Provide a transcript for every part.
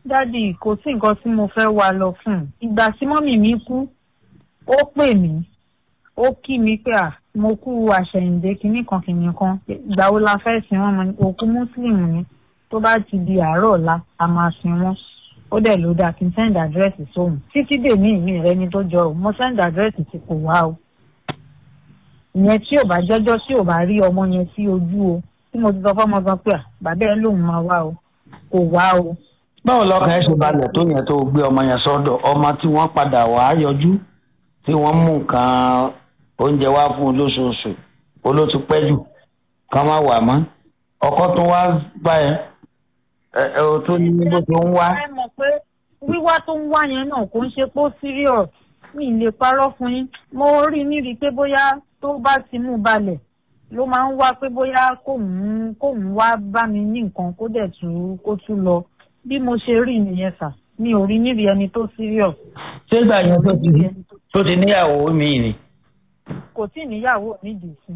dádì kò sí nǹkan tí mo fẹ́ wá lọ fún un ìgbà tí mọ́mì mi kú ó pè mí ó kí mi pé à mo kú àṣẹ̀yìndé kinní kan kinní kan ìgbà wo la fẹ́ sin wọn mo ní òkú mùsùlùmí ni tó bá ti di àárọ̀ ọ̀la a máa sin wọn ó dẹ̀ ló dáa kí n send address sóhun títí dèmí ìmí rẹ ni tó jọ ò mo send address tí kò wá o ìyẹn tí ò bá jọjọ tí ò bá rí ọmọ yẹn sí ojú o tí mo ti sọ fọmọ gan pé à bàbá ẹ lòun máa wá o kò wá o báwo lọkàn ẹ ṣe balẹ̀ tó yẹn tó gbé ọmọ yẹn sọ́dọ̀ ọmọ tí wọ́n padà wá yọjú tí wọ́n mú nǹkan oúnjẹ wá fún un lóṣooṣù olótú pẹ́ jù ká má wà mọ́ ọkọ tó wá bá ẹ ẹ ẹ o tó ní bó tó ń wá. ẹ mọ̀ pé wíwá tó ń wá yẹn náà kò ń ṣe pé ó serious mi ì lè parọ́ fún yín mo rí níri pé bóyá tó bá ti mú balẹ̀ ló máa ń wá pé bóyá kóun kóun wá bá mi ní nǹkan kó dẹ̀ tú kó tú lọ bí mo ṣe rí nìyẹn sà mi ò rí níbi ẹni tó serious. ṣé ìgbà yẹn tó ti tó ti níyàwó mi ni. kò tí ì níyàwó mi dìsìn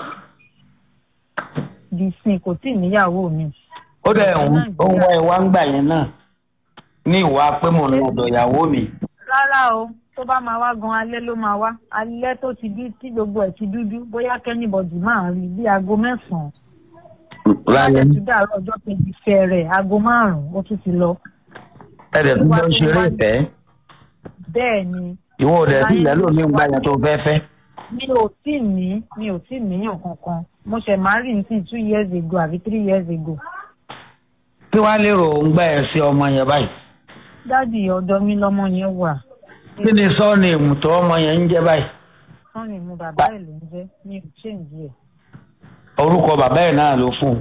dìsìn kò tí ì níyàwó mi. ó dẹ̀ ń ó ń wá ìwà ń gbà yẹn náà ní ìwà pé mò ń lọ ọ̀dọ̀ ìyàwó mi. rárá o tó bá máa wá gan alẹ́ ló máa wá alẹ́ tó ti dú tí gbogbo ẹ̀ ti dúdú bóyá kẹ́nìbọ̀dì máa rí bí aago mẹ́sàn-án. lálẹ́ láti dàrọ́ ọjọ́ kejì fẹ́rẹ̀ aago márùn-ún ó tún ti lọ. ẹ̀rẹ̀ tó jọ ń ṣeré ìfẹ́ bẹ́ẹ̀ ni ìwọ ò dẹ̀ sí ilẹ̀ lómi ń gbà yẹn tó fẹ́ fẹ́. mi ò tí ì ní mi ò tí ì níyàn kankan mo ṣẹ̀ máa rí ní sí two years ago àbí three years ago. kí wàá lérò ń gbà ẹ sí ọmọ yẹn báyìí. dádì ọ̀dọ̀ mi lọmọ yẹn wà. kí ni sọ́ọ̀nì ìmùtọ́ ọmọ yẹn ń jẹ́ báyìí. sọ́ọ̀nì mu bàbá ẹ̀ ló ń jẹ́ mi ò ṣèǹjì ẹ̀. orúkọ bàbá ẹ̀ náà ló fún un.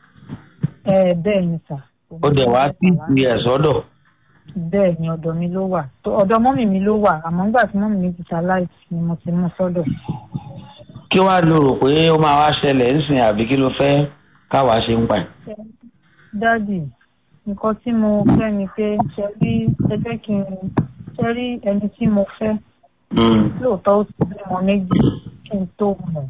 ẹ bẹ́ẹ̀ ni sà. ó dẹ̀ wá sí ìpè ẹ̀ sọ́dọ̀. bẹ́ẹ̀ ni ọ̀dọ̀ mi ló wà ọ̀dọ̀ mọ́mì mi ló wà àmọ́ nígbà tí mọ́mì mi ti ṣaláìsí ni mo ti mú sọ́dọ̀. kí wàá lò rò pé ó máa wá ṣẹlẹ̀ ńsìn àbí kí ló fẹ́ káwa ṣe ń pa ẹ̀. dádì nǹkan tí mo fẹ́ ni pé ṣe rí ẹ jẹ́ kí n ṣe rí ẹni tí mo fẹ́ lóòótọ́ ó ti bímọ méjì kí n tó mọ̀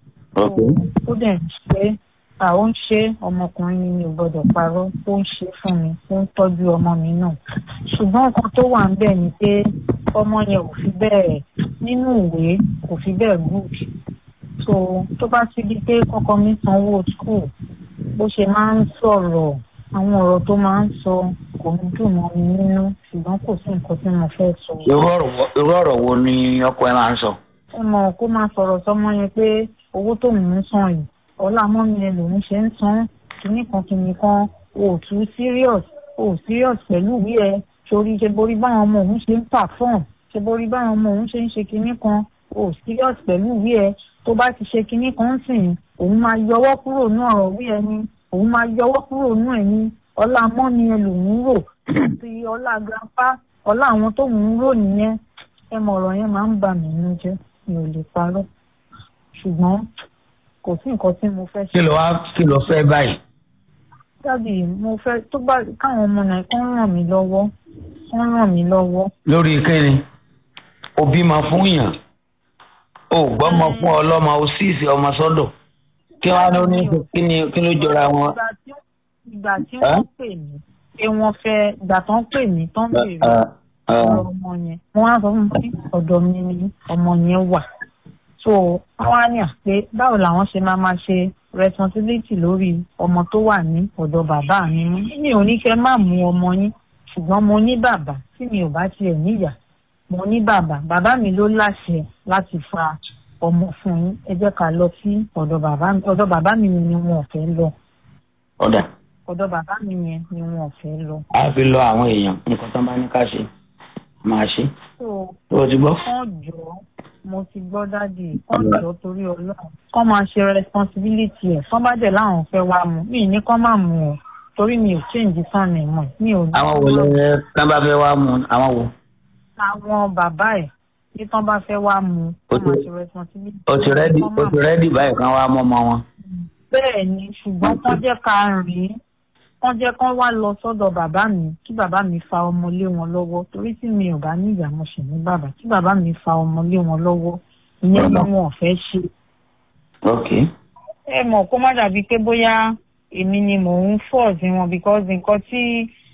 ó dẹ̀ ń ṣe àwọn ń ṣe ọmọkùnrin mi mi ò gbọ́dọ̀ parọ́ ó ń ṣe fún mi ó ń tọ́jú ọmọ mi náà ṣùgbọ́n nǹkan tó wà ń bẹ̀ ni pé ọmọ yẹn ò fi bẹ́ẹ̀ nínú ìwé kò fi bẹ́ẹ̀ good so tó bá ti di pé kọ́kọ́ mi sanwó school bó ṣe máa ń sọ̀rọ̀ àwọn ọ̀rọ̀ tó máa ń sọ kò ń dùn mọ́ mi nínú ṣùgbọ́n kò sí nǹkan tí mo fẹ́ sọ. irú ọ̀rọ̀ wo ni ọkọ ẹ máa ń sọ. ẹ mọ̀ kó máa sọ̀rọ̀ sọmọ yẹn pé owó tó ń san yìí ọlá mọ́mi yẹn lòún ṣe ń san kínní kan kínní kan o ò tún serious o ò serious pẹ̀lú ìwé ẹ torí ṣe borí báwọn ọmọ òun ṣe ń perform ṣe borí báwọn ọmọ òun ṣe ń ṣe kínní kan o ò serious pẹ̀lú ìwé ẹ tó bá ti ṣe kínní kan sìn òun máa yọwọ́ kúrò ní ọ̀rọ̀ ìwé ẹ ni òun máa yọwọ́ kúrò nú ẹ̀ ní ọlá mọ́mi ẹ lòún rò àti ọlá grandpa ọlá àwọn tó ń rò nìyẹn ẹ mọ ọ̀rọ̀ yẹn máa ń bà mí nínú jẹ́ mi ò lè parọ́ ṣùgbọ́n kò sí nǹkan tí mo fẹ́ ṣe. kí ló wá kí ló fẹ́ báyìí. dábì mo fẹ́ tó bá káwọn ọmọ náà kán ràn mí lọ́wọ́ kán ràn mí lọ́wọ́. lórí kíni òbí máa fún yàn ò gbọ́mọ fún ọlọ́mọ ó sì sí ọmọ sọ́dọ̀ kí wọ́n á ní kí ni kí ló jọra wọn. ìgbà tí wọ́n pè mí pé wọ́n fẹ́ ìgbà tó ń pè mí tó ń bèrè ọ̀rọ̀ ọmọ yẹn wọ́n á sọ fún mi ọ̀dọ̀ mi ni ọmọ yẹn wà so wọ́n á ní àpé báwo làwọn ṣe máa máa ṣe responsibility lórí ọmọ tó wà ní ọ̀dọ̀ bàbá mi mú mi ò ní kẹ́ má mú ọmọ yín ṣùgbọ́n mo ní bàbá tí mi ò bá tiẹ̀ níyà mo ní bàbá bàbá mi ló láṣẹ láti fa ọmọ fún yín ẹ jẹ́ ká lọ sí ọ̀dọ̀ bàbá mi ọ̀dọ̀ bàbá mi ni wọn ò fẹ́ lọ. ọ̀dà. ọ̀dọ̀ bàbá mi yẹn ni wọn ò fẹ́ lọ. a fi lọ àwọn èèyàn nǹkan tó bá ní ká ṣe máa ṣe. tó o ti gbọ́. kán jọ mo ti gbọ́ dáàdì kán jọ torí ọlọ́run kán máa ṣe responsibility ẹ̀ kán bá dẹ̀ láwọn fẹ́ wá mu mí ní kán má mu o torí mi ò change sọ́ọ̀nì mọ̀ mi ò ní. àwọn wo lè tán bá fẹ́ wá mu àwọn wo. àwọn bàbá ẹ̀ tí tán bá fẹ́ wá mu kán máa ṣe responsibility. o ti rẹ́dì o ti rẹ́dì báyìí kan wá mọ́ ọmọ wọn. bẹ́ẹ̀ ni ṣùgbọ́n kán jẹ́ ká rìn kán jẹ́ kán wá lọ sọ́dọ̀ bàbá mi kí bàbá mi fa ọmọ lé wọn lọ́wọ́ torí tí mi ò bá ní ìyá mo sì ní bàbá kí bàbá mi fa ọmọ lé wọn lọ́wọ́ ìyẹn ni wọn ò fẹ́ ṣe. ok. ẹ mọ̀ kó má dàbí pé bóyá èmi ni mò ń fọ̀ sí wọn because nǹkan tí